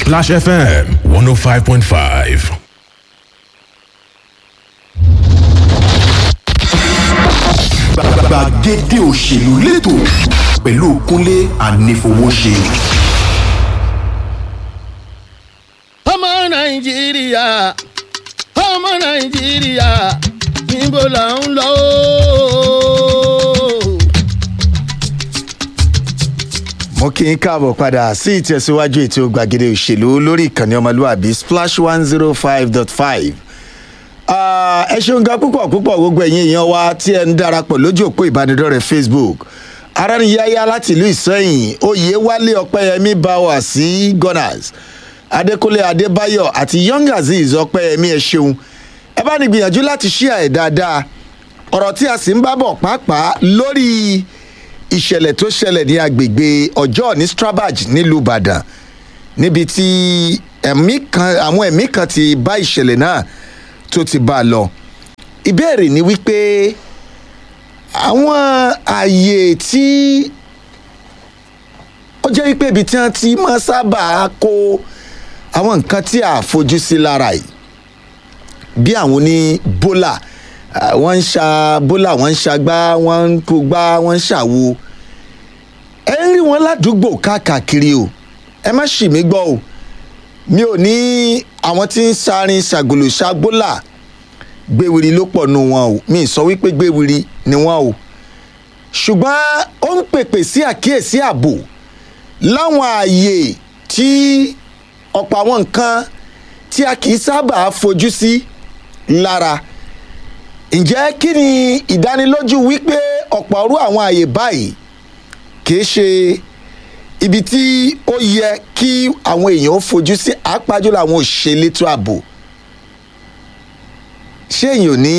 Splash FM 105.5. gbàgede òṣèlú lẹ́tọ̀ pẹ̀lú kúnlé ànífowóṣe. ọmọ nàìjíríà ọmọ nàìjíríà níbo là ń lọ ooo. mo kí n káàbọ̀ padà sí ìtẹ̀síwájú ètò gbàgede òṣèlú lórí ìkànnì ọmọlúwàbí splash one zero five dot five ẹ ṣeun ga púpọ̀ púpọ̀ gbogbo ẹ̀yin èèyàn wa tí ẹ ń darapọ̀ lójú òpó ìbánidọ́rẹ̀ẹ́ facebook aránniyáyá láti ìlú ìsẹ́yìn oyè wálé ọpẹ́yẹmí báwa sí gunners adékúnlé adébáyọ̀ àti young azeez ọpẹ́yẹmí ẹ ṣeun ẹ bá ní gbìyànjú láti ṣíà ẹ̀ dáadáa ọ̀rọ̀ tí a sì ń bá bọ̀ pàápàá lórí ìṣẹ̀lẹ̀ tó ṣẹlẹ̀ ní agbègbè ọjọ́ ní strabag nílùú ìbàdàn níbi tí ẹ̀mí kan àwọn ẹ̀mí kan ti bá ìṣẹ̀lẹ̀ náà tó ti bá a lọ ìbéèrè ni wípé àwọn ààyè tí ó jẹ́ wípé ibi tí wọ́n ti máa sábà kó àwọn nǹkan tí a fojú sí lára yìí bí àwọn oní bólà ah, wọ́n ń ṣa bólà wọ́n ń ṣagbá wọ́n ń kó gbá wọ́n ń ṣàwo ẹ ń rí wọn ládùúgbò káàkiri o ẹ má ṣì mí gbọ́ o mi ò ní àwọn tí ń sarin ṣàgòlò ṣàgbólà gbéwìrì ló pọ̀ nù wọn o mi ì sọ wípé gbéwìrì ni wọn o ṣùgbọ́n ó ń pèpè sí àkíyèsí ààbò láwọn ààyè tí ọ̀pọ̀ àwọn nǹkan tí a kì í sábà fojú sí lára ǹjẹ́ kí ni ìdánilójú wípé ọ̀pọ̀ ọ̀rú àwọn ààyè báyìí kì í ṣe ibi tí ó yẹ kí àwọn èèyàn ó fojú sí àápájọ́ làwọn òṣèlétò ààbò ṣé èèyàn ò ní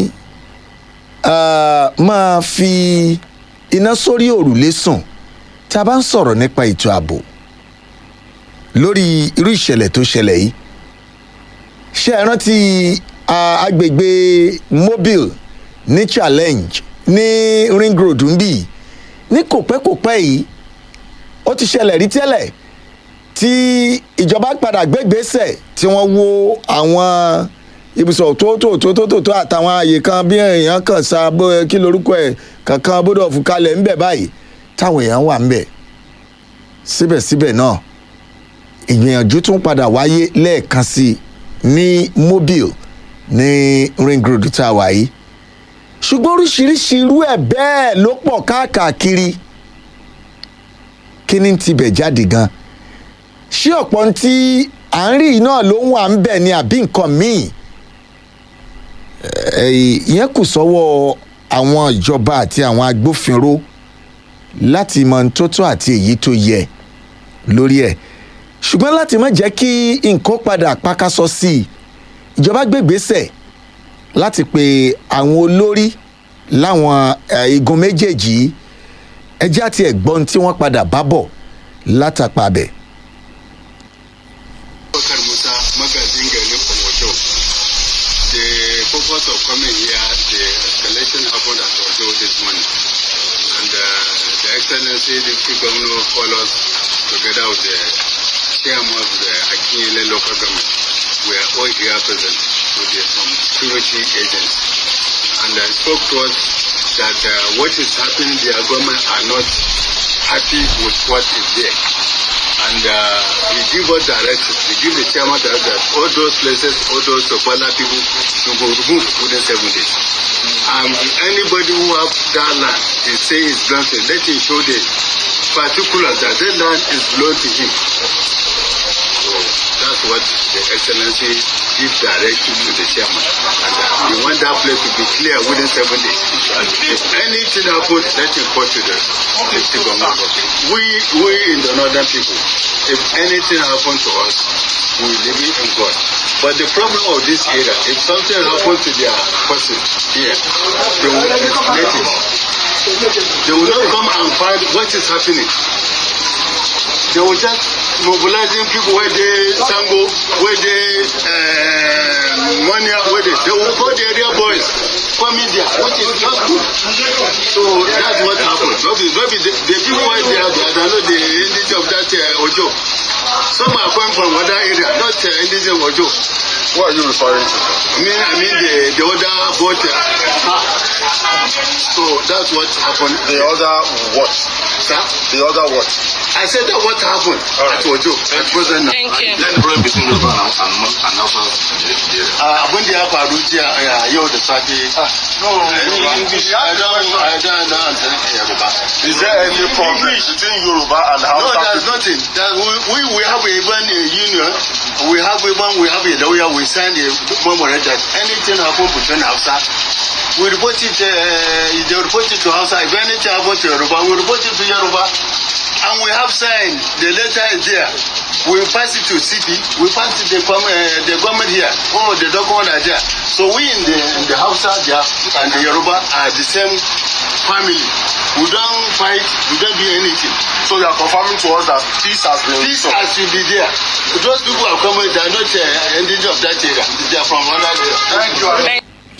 ah, máa fi iná sórí òrùlé sùn tí a bá ń sọ̀rọ̀ nípa ètò ààbò lórí irú ìṣẹ̀lẹ̀ tó ṣẹlẹ̀ yìí ṣé ẹ rántí ah, agbègbè mobile ní challenge ní ring road ń bì ní kòpẹ́kòpẹ́ yìí ó ti ṣẹlẹ̀ rí tẹ́lẹ̀ tí ìjọba padà gbégbèsè tí wọ́n wo àwọn ibùsọ̀ tó tó tó tó tó tó àtàwọn ààyè kan bí èèyàn kan sa bó kí lorúkọ ẹ̀ kankan bódò fún kalẹ̀ ńbẹ̀ báyìí táwọn èèyàn wà ńbẹ̀ síbẹ̀síbẹ̀ náà ìgbìyànjú tún padà wáyé lẹ́ẹ̀kan sí i ní mobile ní ring road tá a wà yìí ṣùgbọ́n oríṣiríṣi irú ẹ̀ bẹ́ẹ̀ ló pọ̀ káàkiri kí ni tibẹ̀ jáde gan ṣé ọ̀pọ̀ tí à ń rí yìí náà ló ń wà ń bẹ̀ ni àbí nǹkan míì Ẹ̀, ìyẹn kù sọ́wọ́ àwọn ìjọba àti àwọn agbófinró láti mọ ohun tó tó àti èyí tó yẹ lórí ẹ̀ ṣùgbọ́n láti má jẹ́ kí nǹkan padà pákásọ sí i ìjọba gbégbèsè láti pe àwọn olórí láwọn eh, igun méjèèjì yìí ẹjẹ́ àti ẹ̀gbọ́n tí wọ́n padà bá bọ̀ látàpá bẹ̀. Bakar Musa, magazin garin Omojo. The purpose of coming here, the escalation happened at Ojo this morning. And uh, the Excellency, the Chief Governor, called us together with the chairman of the Akinyele local government. We are all here present with the, some security agents. And uh, spoke to us that uh, what is happening, their government are not happy with what is there and uh, he give us directions he give the chairman direction that all those places all those sopala people should go remove within seven days and anybody who have that land they say is belong to him let him show the particulars that that land is belong to him so that's what the excellency give direction to the chairman and uh, we want that place to be clear within seven days and if anything happen let him report to the the chief government we we in the northern people if anything happen to us we leave it in god but the problem of this area if something happen to their person here they will escalate it they will not come and find what is happening they will just mobilizing people wey dey sango wey dey uh, monia wey dey they will call the area boys come media which is not good so that's what happen no be no be the the people wey dey out there they no dey indicate of that uh, ojo Some are coming from other area, not uh, indigenous Ojo. What are you referring to? I mean, I mean the, the other boat. uh, So that's what happened. The other what? Sir? The other what? I said that what happened Alright. at Ojo at present now. Thank you. Then the problem between Yoruba and and Mus- and Hausa in the area. Uh, abin da ya faru jiya uh, yau da safe. No, English. I don't, I don't know Yoruba. Is there any problem between Yoruba and No, Hausa? there's people? nothing. That we, we, we have even a union. We have even we have a lawyer. We sign a memorandum that anything happen between Hausa, we report it. Uh, they report it to Hausa. If anything happen to Yoruba, we report it to Yoruba. And we have signed. The letter is there. We pass it to CP. We pass it to the, com- uh, the government here. Oh, the document are there. So we in the in the Hausa there and the Yoruba are the same family. We don't fight. We don't do anything. So you are confirming to us that peace has been This restored. has to be there. Those people are coming, they are not uh, indigenous of that area. They are from another area. Thank you.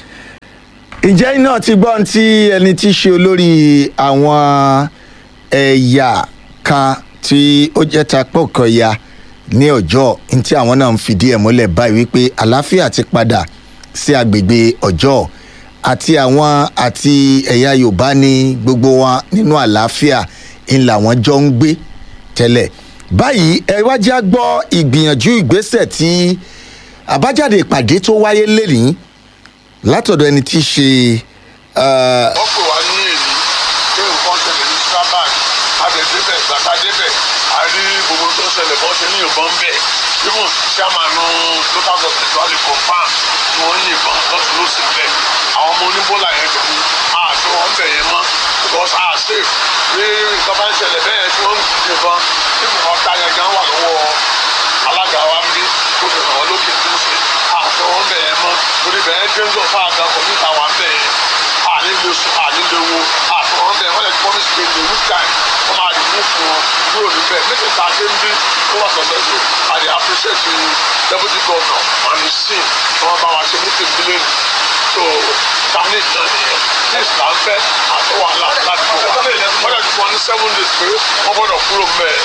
ǹjẹ́ iná ti gbọ́ ohun tí ẹni tí í ṣe olórí àwọn ẹ̀yà kan tí ó jẹ́ tapọ̀kọ̀ya ní ọjọ́ ní tí àwọn náà ń fìdí ẹ̀ múlẹ̀ báyìí wípé àlàáfíà ti padà sí agbègbè ọjọ́ àti àwọn àti ẹ̀yà yorùbá ní gbogbo wọn nínú àlàáfíà ń làwọn jọ ń gbé tẹ́lẹ̀ báyìí ẹ wá já gbọ́ ìgbìyànjú ìgbésẹ̀ tí àbájáde ìpàdé tó wáyé lẹ́nìí látọ̀dọ̀ ẹni tí í ṣe eh, wọ́n pè wá ní èyí pé nǹkan ṣẹlẹ̀ ní strabag adẹ̀dẹ́bẹ̀ gbàtà débẹ̀ a rí gbogbo tó ṣẹlẹ̀ bọ́ ṣe ní ìbọn bẹ̀ even chairman local government wà lè confam tí wọ́n ń yìnbọn lọ́tún lọ́sì bẹ̀ àwọn ọmọ oníbólà yẹn tó ní àṣọ wọn bẹ̀ yẹn mọ́ because a safe bí nǹkan bá ń ṣẹlẹ̀ bẹ́ẹ̀ tí wọ́n ń yìnbọn tí ọ̀tá yẹn gan wà lọ́wọ́ alága wa ń bí kó fi hàn wọ́n lókè tó ń ṣe àṣọ wọn bẹ̀ yẹn mọ́ torí bẹ́ẹ̀ jẹ́ńdọ̀ fáadà kọ̀mítà wà ń bẹ̀ yẹn ànílò sùn ànílò wo àtọ̀ wọn bẹ̀ wọ́n lè promise pé the week time wọ́n máa dìbò fún wọn kúrò níbẹ̀ méjì tá a ṣe ń bí tó wà successful I dey appreciate the deputy governor and his team tí wọ́n bá wa ṣe meeting bílẹ̀ so tani náà nìyẹn next là ń fẹ́ àtọ̀ wàhálà láti kó wa wọ́n lè ti fún wọn ní seven days pé wọ́n gbọ́dọ̀ kúrò mẹ́ẹ̀.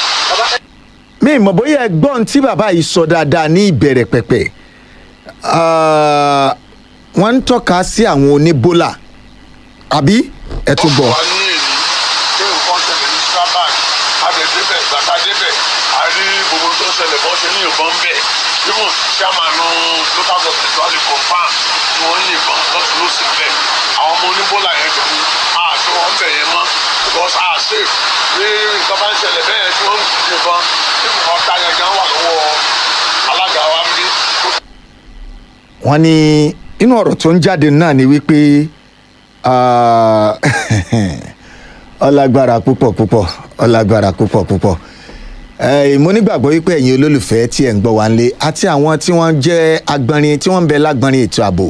mi ì mọ̀ bóyá ẹgbọ́n tí bàbá yìí sọ dáadáa ní ìbẹ̀rẹ̀ pẹ̀pẹ̀ Ah, wọ́n ń tọ́ka sí àwọn oníbólà àbí ẹ tún bọ̀. wà ní èyí pé nǹkan ṣẹlẹ̀ ní strabag adẹ̀dẹ́bẹ̀ gbàtà débẹ̀ a rí gbogbo tó ṣẹlẹ̀ bọ́ ṣe ní ìbọn bẹ̀ even chairman local government wà lè confam tí wọ́n ń yìnbọn lọ́tún lọ́sì bẹ̀ àwọn ọmọ oníbólà yẹn tó ní àṣọ wọn bẹ̀ yẹn mọ́ because a safe bí nǹkan bá ń ṣẹlẹ̀ bẹ́ẹ̀ tí wọ́n ń yìnbọn tí ọ̀tá yẹn gan wà lọ́wọ́ alága wa ń bí wọ́n ní inú ọ̀rọ̀ tó ń jáde náà ni wípé ah, ọlágbára púpọ̀ púpọ̀ ọlágbára púpọ̀ púpọ̀ Eh, mo nígbàgbọ́ wípé ẹ̀yin olólùfẹ́ tí ẹ̀ ń gbọ́ wá ń lé àti àwọn tí wọ́n jẹ́ agbọ́nrin tí wọ́n ń bẹ lágbọ́nrin ètò ààbò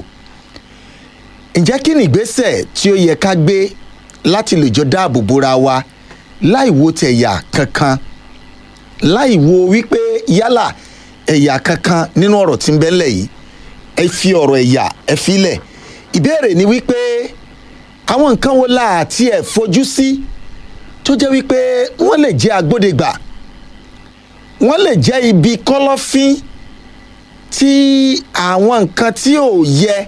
ǹjẹ́ kí ni ìgbésẹ̀ tí ó yẹ ká gbé láti lè jọ dáàbò bora wa láì wo tẹ̀yà kankan láì wo wípé yálà ẹ̀yà kankan nínú ọ̀rọ̀ tí ń bẹ́lẹ̀ yìí ẹ fi ọ̀rọ̀ ẹ̀yà ẹ filẹ̀ ìbéèrè ni wípé àwọn nǹkan wo la àti ẹ̀ fojú sí tó jẹ́ wípé wọ́n lè jẹ́ agbódegbà wọ́n lè jẹ́ ibi kọ́lọ́fín tí àwọn nǹkan tí ò yẹ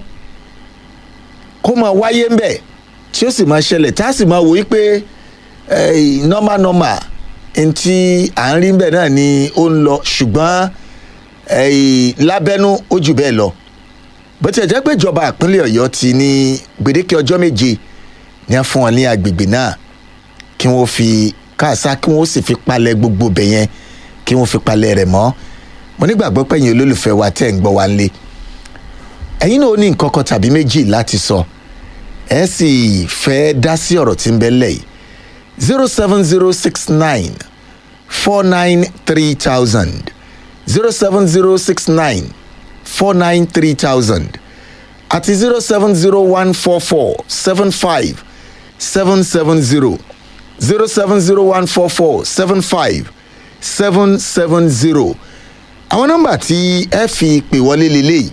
kó máa wáyé ń bẹ̀ tí ó sì máa ṣẹlẹ̀ tá a sì máa wò wípé eh, normal normal ntí à ń rí bẹ́ẹ̀ náà ni ó ń lọ ṣùgbọ́n eh, lábẹ́nú ó jù bẹ́ẹ̀ lọ bó tilẹ̀ jẹ́ pé ìjọba ìpínlẹ̀ ọ̀yọ́ ti ní gbèdéke ọjọ́ méje ní a fún wọn ní agbègbè náà kí wọ́n fi káàsá kí wọ́n sì fi palẹ̀ gbogbo bẹ̀ yẹn kí wọ́n fi palẹ̀ rẹ̀ mọ́ mo nígbàgbọ́ pé ẹ̀yin olólùfẹ́ wa tẹ̀ ń gbọ́ wa ńlé ẹ̀yin náà ó ní nǹkan kan tàbí méjì láti sọ ẹ sì fẹ́ dá sí ọ̀rọ̀ tí ń bẹ lẹ̀ yìí zero seven zero six nine four nine three thousand zero seven zero six nine four nine three thousand àti zero seven zero one four four seven five seven seven zero zero seven zero one four four seven five seven seven zero àwọn nọ́mbà tí ẹ fi pè wọlé lélẹ́yìí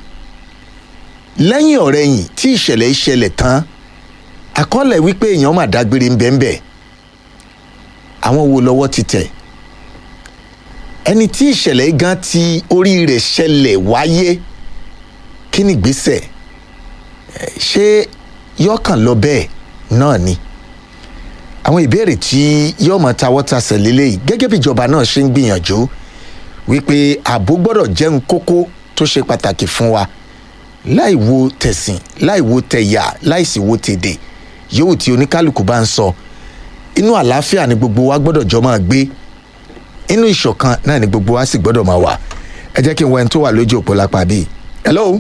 lẹ́yìn ọ̀rẹ́yìn tí ìṣẹ̀lẹ̀ ìṣẹ̀lẹ̀ tán àkọọ́lẹ̀ wípé èèyàn mà dágbére ń bẹ́ẹ̀ bẹ́ẹ̀ àwọn wo lọ́wọ́ ti tẹ̀ ẹni tí ìṣẹ̀lẹ̀ yìí gan ti orí rẹ̀ ṣẹlẹ̀ wáyé kí ni ìgbésẹ̀ Eh, ṣé yọkàn lọ bẹ́ẹ̀ náà ni àwọn ìbéèrè tí yóò mọ tawọ́ tasẹ̀ lélẹ́yìí gẹ́gẹ́ bí ìjọba náà ṣe ń gbìyànjú wípé ààbò gbọ́dọ̀ jẹ́ ń kókó tó ṣe pàtàkì fún wa láì wo tẹ̀sìn láì wo tẹ̀yà láì sì wo tèdè yòówù tí oníkálukú bá ń sọ inú àlàáfíà ni gbogbo wa gbọ́dọ̀ jọ máa gbé inú ìṣọ̀kan náà ni gbogbo wa sì gbọ́dọ̀ máa wà ẹ jẹ́ kí n wọ ẹni tó wà lójú òpó lápá bíi hello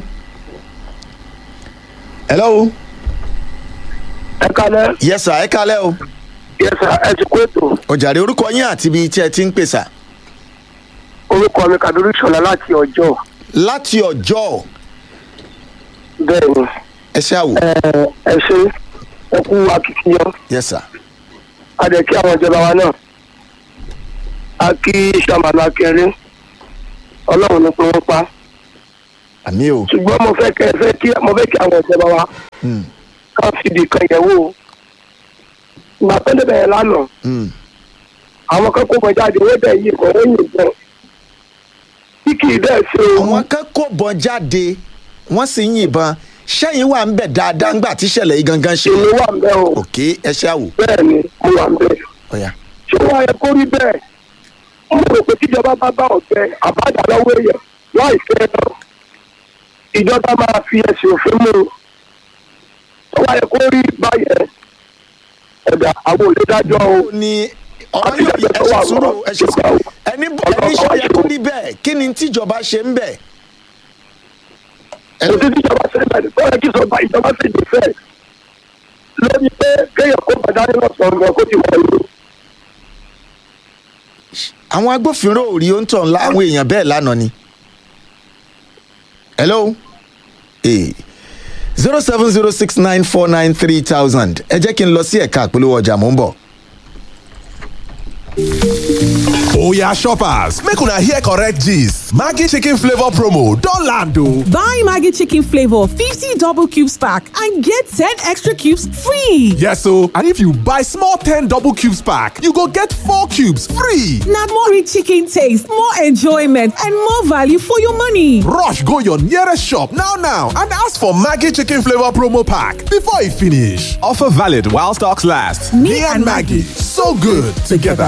hello ẹ kalẹ yes sir ẹ kálẹ̀ o yẹsà ẹ ti kó ètò ọjàre orúkọ yín àti ibi tí ẹ ti ń pèsè orúkọ mi kàdúrú ṣọlá láti ọjọ láti ọjọ́ bẹẹ ni ẹ ṣe àwò ẹ ẹ ṣe ẹ kú akitiyan yes sir a dẹ kí àwọn ìjọba wa náà a kí sàmàlà akẹrin ọlọrun ní pé wọn pa àmì o ṣùgbọn mo fẹ kẹ fẹ kí mo fẹ kí àwọn ìjọba wa Hmm, ká fìdí kan yẹwò ìgbà tó débẹ̀ yẹn lánàá hmm. àwọn kan kó bọ jáde owó bẹ̀ yìí kan ó yìnbọn tí kì í dẹ̀ ṣe òun àwọn kan kò bọ́n jáde wọ́n sì ń yìnbọn sẹ́yìn wà ń bẹ̀ dáadáa ńgbà tíṣẹ̀lẹ̀ yìí gangan ṣe èmi wà ń bẹ́ o òkè ẹ ṣe àwò bẹ́ẹ̀ ni mo wà ń bẹ́ ọ̀yà ṣé wọ́n yẹ kó rí bẹ́ẹ̀ mo rò pé tíjọba bá bá ọ̀fẹ́ àbájá lọ́wọ́ èèyàn láì fẹ́ náà ìjọba máa fi ẹ̀sìn òfin mú un tó wáyé kó rí báyẹn ẹ̀dá àwọn olùdájọ́ o ó ní ọ̀rọ̀ yóò yẹ ẹ ṣe sùúrù ẹ ṣe sùúrù ẹni bọ̀ ẹni ṣe yẹ kó rí bẹ́ẹ̀ kí ni tíjọba ṣe ń bẹ̀ kò sí tíjọba ṣe ń bẹ̀rẹ̀ tó yẹ kí sọba ìjọba sì dé fẹ́ lórí pé kéèyàn kó bàdá nínú sọ̀rọ̀ kó ti wọ̀ ìlú àwọn agbófinró ò rí oúntọ̀ ńlá àwọn èèyàn bẹ́ẹ̀ lánàá ni. hello zero seven zero six nine four nine three thousand ẹ jẹ́ kí n lọ sí ẹ̀ka àpolówó ọjà mò ń bọ̀. Oya shoppers, make una hear correct gist. Maggi chicken flavor promo don land o. Buy Maggie Chicken Flavor 50 double cubes pack and get 10 extra cubes free. Yes o, and if you buy small 10 double cubes pack, you go get 4 cubes free. Now more rich chicken taste, more enjoyment, and more value for your money. Rush go your nearest shop now now and ask for Maggi chicken flavor promo pack before e finish. Offer valid while stocks last. Me, and Maggie, so good together.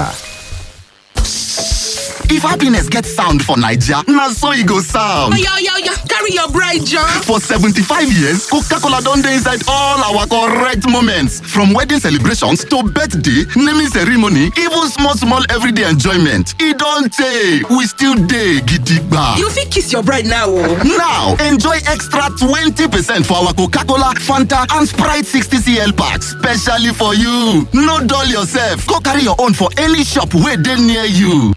If happiness gets sound for Naija, na so e go sound. Oya, oya, oya, carry your bride, John. For 75 years, Coca-Cola don dey inside all our correct moments. From wedding celebrations to birthday, naming ceremony, even small small everyday enjoyment. E don tey, we still dey gidigba. You fit kiss your bride now, oh. Now, enjoy extra 20% for our Coca-Cola, Fanta and Sprite 60cl packs specially for you. No dull yourself, go carry your own for any shop wey dey near you.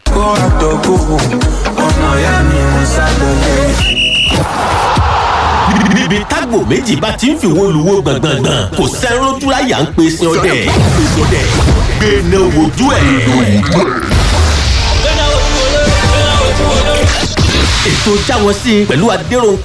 níbi tágbò méjì bá ti ń fi wo luwo gbọ̀ngbọ̀ngbọ̀n kò sẹ́rún dúráyà ń pe sin ọdẹ gbẹ̀nà wojú ẹ̀. ètò jáwọ́ sí i pẹ̀lú adéròhùn